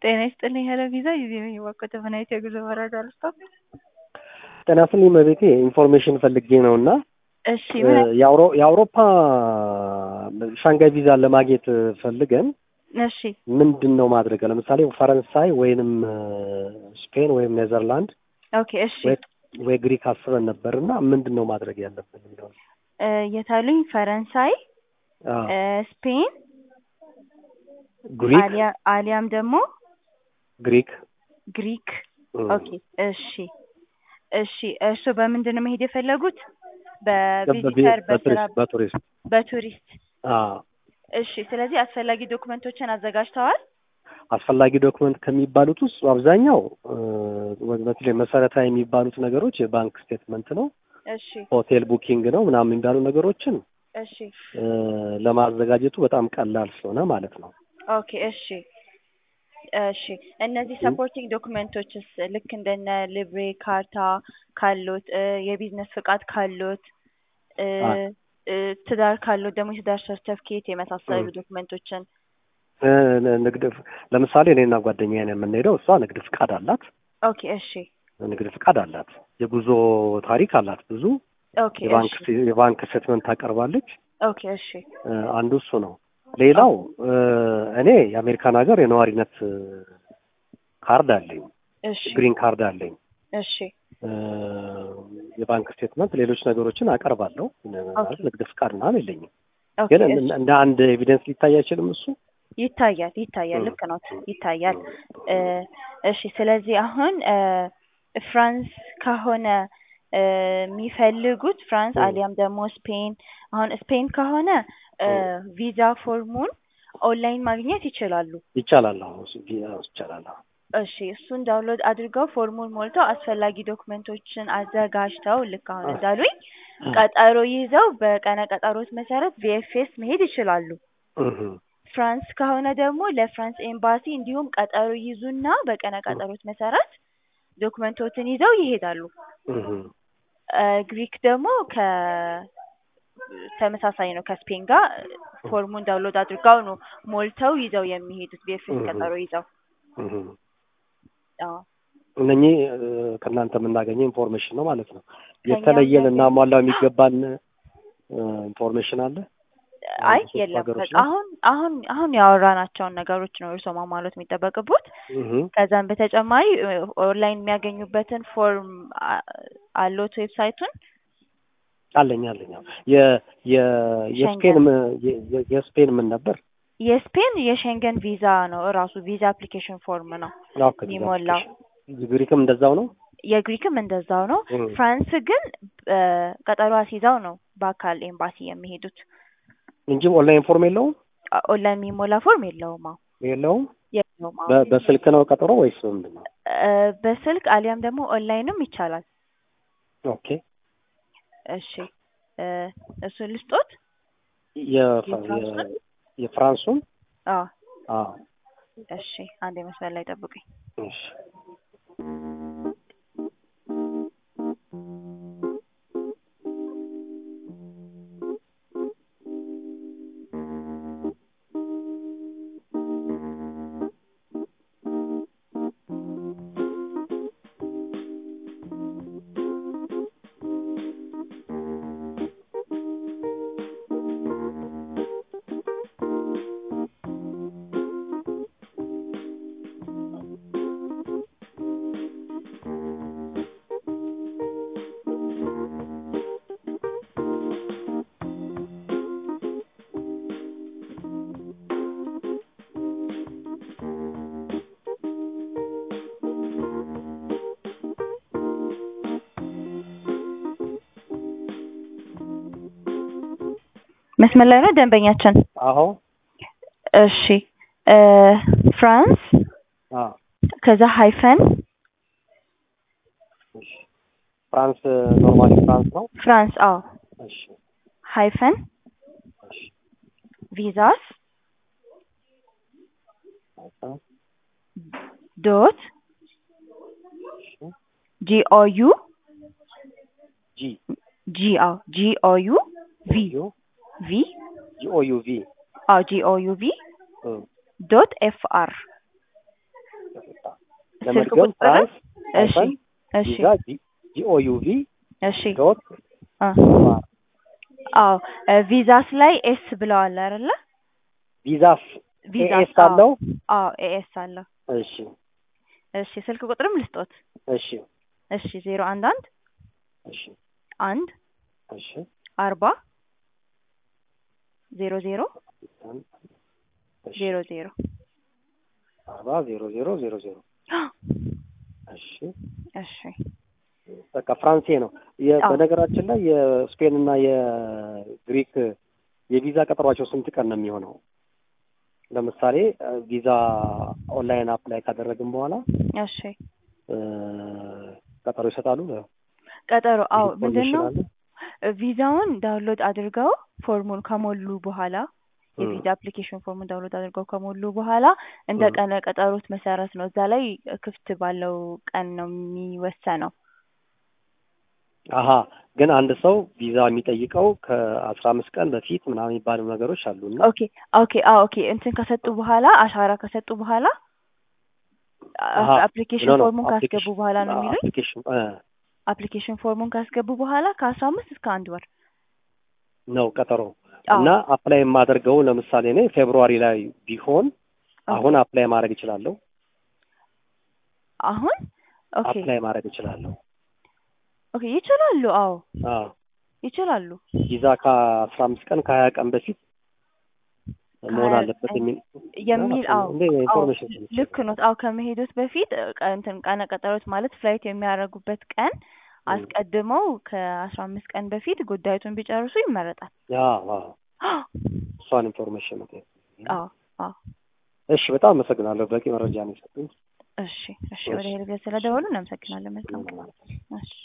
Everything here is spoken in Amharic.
ጤና ይስጥልኝ ሄሎ ቪዛ ጊዜ ነኝ እባክዎት ምን አይነት የጉዞ መረጃ ልስጥዎት? ጤና ይስጥልኝ እመቤቴ ኢንፎርሜሽን ፈልጌ ነው እና እሺ ምን አይነት- የአውሮ- የአውሮፓ ሻንጋይ ቪዛ ለማግኘት ፈልገን እሺ ምንድን ነው ማድረግ ለምሳሌ ፈረንሳይ ወይንም ስፔን ወይም ኔዘርላንድ ኦኬ እሺ ወይ- ወይ ግሪክ አስበን ነበር እና ምንድን ነው ማድረግ ያለብን የሚለውን እ የታሉኝ ፈረንሳይ አዎ። እ ስፔን ግሪክ አሊያ- አሊያም ደግሞ ግሪክ ግሪክ እም፣ ኦኬ እሺ እሺ እርሱ በምንድን ነው መሄድ የፈለጉት በቪ- በቪዚተር በስራ በቱሪስት በቱሪስት በቱሪስት አዎ። እሺ ስለዚህ አስፈላጊ ዶክመንቶችን አዘጋጅተዋል አስፈላጊ ዶክመንት ከሚባሉት ውስጥ አብዛኛው እ፣ በተለይ መሰረታዊ የሚባሉት ነገሮች የባንክ ስቴትመንት ነው፣ እሺ ሆቴል ቡኪንግ ነው ምናምን የሚባሉ ነገሮችን እሺ እ፣ ለማዘጋጀቱ በጣም ቀላል ስለሆነ ማለት ነው። ኦኬ እሺ እሺ እነዚህ ሰፖርቲንግ ዶክመንቶችስ ልክ እንደነ ልብሬ ካርታ ካሎት እ የቢዝነስ ፍቃድ ካሎት እ አ- እ ትዳር ካሎት ደግሞ የትዳር ሰርተፍኬት የመሳሰሉ እ። ዶክመንቶችን እ፣ ንግድ ለምሳሌ እኔና ጓደኛዬ ነው የምንሄደው። እሷ ንግድ ፍቃድ አላት፣ ኦኬ እሺ ንግድ ፍቃድ አላት፣ የጉዞ ታሪክ አላት ብዙ ኦኬ የባንክ እሺ የባንክ ስቴትመንት ታቀርባለች። ኦኬ እሺ እ፣ አንዱ እሱ ነው። ሌላው እ፣ እኔ የአሜሪካን ሀገር የነዋሪነት እ፣ ካርድ አለኝ፣ እሺ ግሪን ካርድ አለኝ። እሺ እ፣ የባንክ ስቴትመንት፣ ሌሎች ነገሮችን አቀርባለሁ። ማለት ንግድ ፍቃድ ምናምን የለኝም፣ ኦኬ ግን እሺ እንደ- እንደ አንድ ኤቪደንስ ሊታይ አይችልም እሱ ይታያል ይታያል እ። ልክ ነው ይታያል እ እሺ ስለዚህ አሁን እ ፍራንስ ከሆነ እ የሚፈልጉት ፍራንስ እ። አሊያም ደግሞ ስፔን አሁን ስፔን ከሆነ እ ቪዛ ፎርሙን ኦንላይን ማግኘት ይችላሉ ይቻላል። አሁን እሱ ቢ- አዎ፣ ይቻላል። አዎ። እሺ እሱን ዳውንሎድ አድርገው ፎርሙን ሞልተው አስፈላጊ ዶክመንቶችን አዘጋጅተው ልክ አሁን አ- እንዳሉኝ ቀጠሮ ይዘው በቀነ ቀጠሮት መሰረት ቪኤፍኤስ መሄድ ይችላሉ እህ፣ ፍራንስ ከሆነ ደግሞ ለፍራንስ ኤምባሲ እንዲሁም ቀጠሮ ይዙና በቀነ ቀጠሮት መሰረት ዶክመንቶችን ይዘው ይሄዳሉ። እህ፣ እ ግሪክ ደግሞ ከ ተመሳሳይ ነው ከስፔን ጋር ፎርሙን ዳውንሎድ አድርገው ነው ሞልተው ይዘው የሚሄዱት ቢኤፍኤስ እህ። ቀጠሮ ይዘው። እህ። አዎ እነኚህ እ፣ ከእናንተ የምናገኘው ኢንፎርሜሽን ነው ማለት ነው። ከእኛ የተለየ የምናገኘው- ልናሟላው የሚገባን እ፣ ኢንፎርሜሽን አለ። አይ ሶስት የለም ሀገሮች በቃ ላይ? አሁን አሁን አሁን ያወራናቸውን ነገሮች ነው እርስዎ ማሟላት የሚጠበቅቦት። እህ፣ ከዛም በተጨማሪ እ ኦንላይን የሚያገኙበትን ፎርም አ- አሎት ዌብሳይቱን አለኝ አለኝ። አዎ። የ- የ- የስፔን ም- የ- የ- የስፔን ምን ነበር? የስፔን የሸንገን ቪዛ ነው እራሱ ቪዛ አፕሊኬሽን ፎርም ነው አዎ፣ ከዚህ ጋር የሚሞላው። ግሪክም እንደዛው ነው። የግሪክም እንደዛው ነው። እህ። ፍራንስ ግን እ ቀጠሮ አስይዘው ነው በአካል ኤምባሲ የሚሄዱት። እንጂ ኦንላይን ፎርም የለውም አ- ኦንላይን የሚሞላ ፎርም የለውም። አዎ የለውም። የለውም። አዎ በ- በስልክ ነው ቀጠሮ ወይስ ምንድን ነው? እ በስልክ አሊያም ደግሞ ኦንላይንም ይቻላል። ኦኬ እሺ እ እሱን ልስጦት። የፈ- የፍራንሱን? የ- የፍራንሱን አዎ አዎ እሺ አንድ መስመር ላይ ጠብቁኝ። እሺ መስመር ላይ ነው ደንበኛችን። አዎ እሺ እ ፍራንስ አዎ ከዛ ሃይፈን እሺ ፍራንስ ኖርማሊ ፍራንስ ነው። ፍራንስ አዎ እሺ ሃይፈን እሺ ቪዛስ አዎ ዶት እሺ ጂኦዩ ጂ ጂ አዎ ጂኦዩ ቪ ዩ ቪ ጂ ኦ ዩ ቪ አዎ ጂኦዩ ቪ እ ዶት ኤፍ አር ስልክ ለመድገም ቁጥር ፍራንስ እሺ ሃይፈን እሺ ቪዛ ጂኦዩቪ እሺ ዶት አ አዎ እ ቪዛስ ላይ ኤስ ብለዋል አይደለ? ቪዛስ ቪዛ ኤኤስ አለው። አዎ ኤኤስ አለው። እሺ እሺ ስልክ ቁጥርም ልስጦት። እሺ እሺ ዜሮ አንድ አንድ እሺ አንድ እሺ አርባ ዜሮ ዜሮ እሺ ዜሮ ዜሮ አርባ ዜሮ ዜሮ ዜሮ ዜሮ እሺ እሺ በቃ ፍራንሴ ነው። የ- አዎ። በነገራችን ላይ የስፔን እና የግሪክ የቪዛ ቀጠሯቸው ስንት ቀን ነው የሚሆነው? ለምሳሌ እ ቪዛ ኦንላይን አፕላይ ካደረግን በኋላ እሺ እ ቀጠሮ ይሰጣሉ። ቀጠሮ አዎ ምንድን ነው ኢንፎርሜሽን አለ? ቪዛውን ዳውንሎድ አድርገው ፎርሙን ከሞሉ በኋላ እ የቪዛ አፕሊኬሽን ፎርሙን ዳውንሎድ አድርገው ከሞሉ በኋላ እንደ እ ቀነ ቀጠሮት መሰረት ነው። እዛ ላይ ክፍት ባለው ቀን ነው የሚወሰነው። አሀ ግን አንድ ሰው ቪዛ የሚጠይቀው ከአስራ አምስት ቀን በፊት ምናምን የሚባሉ ነገሮች አሉና ኦኬ ኦኬ አዎ ኦኬ እንትን ከሰጡ በኋላ አሻራ ከሰጡ በኋላ አሀ አፕሊኬሽን ኖ ኖ ፎርሙን ካስገቡ አፕሊኬሽን በኋላ ነው የሚሉኝ። አፕሊኬሽን እ አፕሊኬሽን ፎርሙን ካስገቡ በኋላ ከአስራ አምስት እስከ አንድ ወር ነው ቀጠሮ አዎ እና አፕላይ የማደርገው ለምሳሌ እኔ ፌብሩዋሪ ላይ ቢሆን ኦኬ አሁን አፕላይ ማድረግ እችላለሁ። አሁን ኦኬ አፕላይ ማድረግ እችላለሁ። ኦኬ ይችላሉ። አዎ አዎ ይችላሉ። ቪዛ ከአስራ አምስት ቀን ከሀያ ቀን በፊት መሆን ከሀያ አለበት ቀን የሚል የሚል አዎ እንደ አዎ ኢንፎርሜሽን ሰምቼ ልክ ነው። አዎ ከመሄዶት በፊት እ ቀ- እንትን ቀነ ቀጠሮት ማለት ፍላይት የሚያደርጉበት ቀን እም፣ አስቀድመው ከአስራ አምስት ቀን በፊት ጉዳዩን ቢጨርሱ ይመረጣል። አዎ አዎ እሷን ኢንፎርሜሽን ነው። አዎ አዎ እሺ በጣም አመሰግናለሁ። በቂ መረጃ ነው የሰጡኝ። እሺ እሺ እሺ ወደ ሄልገ ስለደወሉ እናመሰግናለን። መልካም ምንም ቀን። ማለት ነው። እሺ